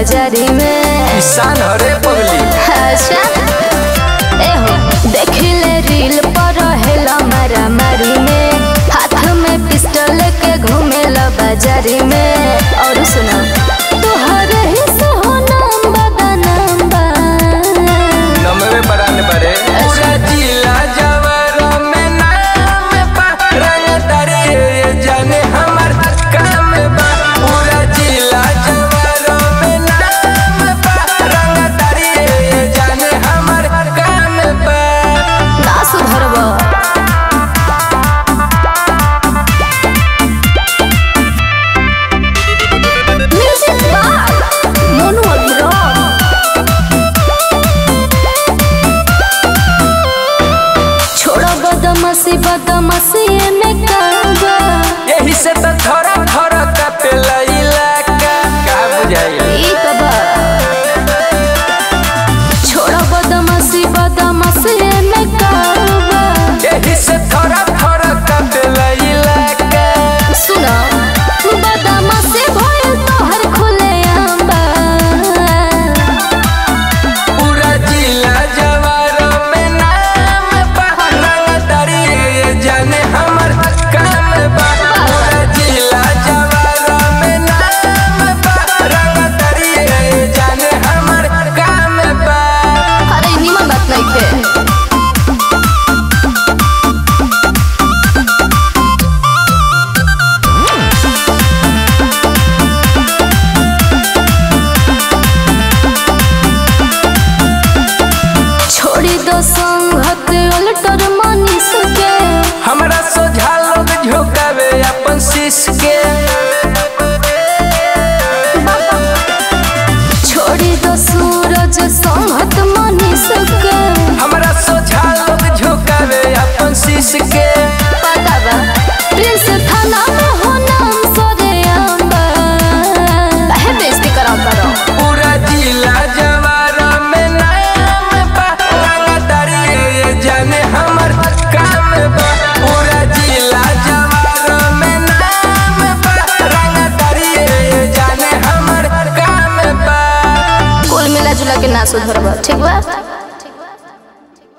बाजारी में किसान हरे पगली अच्छा एहो देखिले रील पर रहेला मारा मारी में हाथ में पिस्टल के घूमेला बाजारी में और सुनो तोहरे ही सोहनम बदनम बा नमवे बरान बरे पूरा जिला जवार में नाम बा रंग तारे जाने हमर काम बा पूरा जिला जवार में नाम बा रंग तारे जाने हमर काम बा ना सुधरबा म्यूजिक बार मोनू अग्रवाल छोड़ो बदमाशी बदमाशी में काबा यही से तो थोड़ा थोड़ा कपेला इलाका का बुझाई ई कबा छोड़ो बदमाशी बदमाशी में काबा यही से थोड़ा थोड़ा कपेला इलाका सुनो बदमाशी भइल तोहर खुले आंबा पूरा जिला जवार में नाम बा रंगदारी जाने हमर काम बा पूरा जिला जवार में नाम बा रंगदारी जाने हमर काम बा अरे निमन बात नहीं थे छोड़ी दो संगत अल्टर मनीष के हमरा सोझा लोग झुकावे अपन शीश के छोड़ी दो सूरज संगत मनीष के हमरा सोझा लोग झुकावे अपन शीश के पता बा प्रिंस थाना में हो नाम सोरे अंबा काहे बेइज्जती कराता रहो पूरा जिला जवार में नाम बा रंगदारी जाने हमर काम बा पूरा जिला जवार में नाम बा रंगदारी जाने हमर काम बा कुल मिला जुला के ना सुधरबा ठीक बा